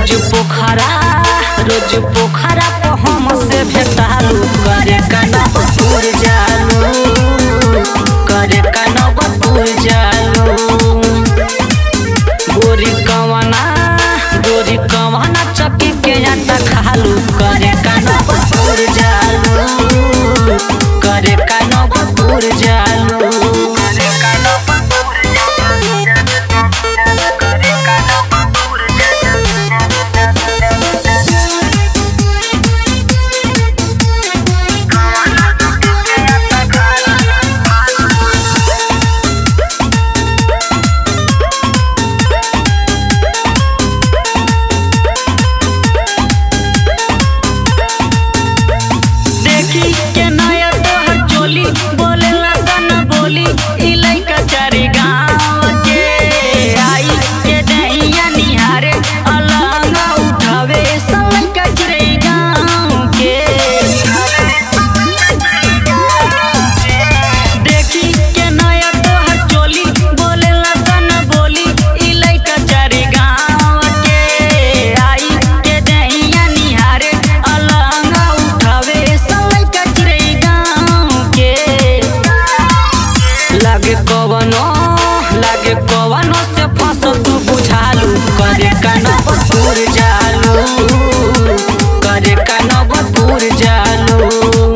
रोज पोखरा रोज पोखरा पे हम से भेटालू करे कनकपुर जालू करे कनकपुर जालू गोरी कवना गोरी कवना चक्की के आटा खालू करे कनकपुर जालू करे कनकपुर जालू करे कनकपुर करे कनकपुर देखी के नया तोहर चोली बोले लगन बोली ई लइका चारी गाँव के आई के दहिया निहारे अलंग उठावे सब लइका चिरई गाँव के देखी के नया तोहर चोली बोले लगन बोली ई लइका चारी गाँव के आई के दहिया निहारे अलंग उठावे सब लइका चिरई गाँव के लागे कवनो लागे कवनो से फसल तू बुझालू करे कनकपुर जालू करे कनकपुर जालू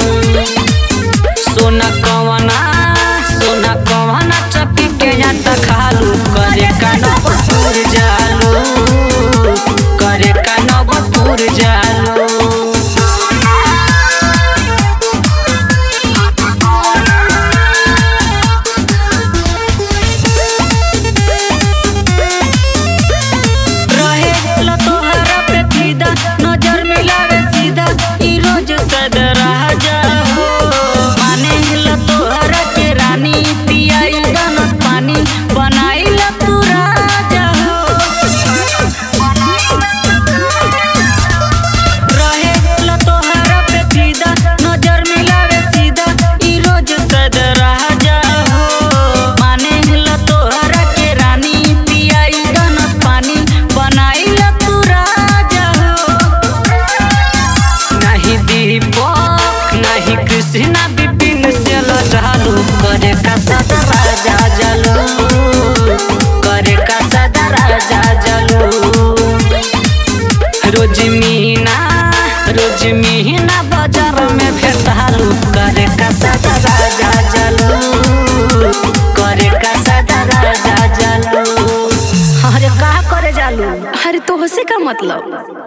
सोना कवना सोना कवना चक्की के आटा खालू करे कनकपुर जालू करे कनकपुर जालू रहे लो तोहरा पे फिदा नजर मिलावे सीधा ई रोज सदरा जा हो माने लो तोहरा के रानी पियाई गनत पानी बनाई लो तू राजा हो रहे लो तोहरा पे फिदा नजर मिलावे सीधा ई रोज सदरा जा हो माने लो तोहरा के रानी पियाई गनत पानी बनाई लो तू राजा हो नहीं दीपक नहीं कृष्णा विपिन से लजालू करे का सदा राजा जलू करे का सदा राजा जलू रोज मीना रोज मीना बाजार में भेटालू करे का सदा राजा जलू करे का सदा राजा जलू अरे का करे जालू अरे तो से का मतलब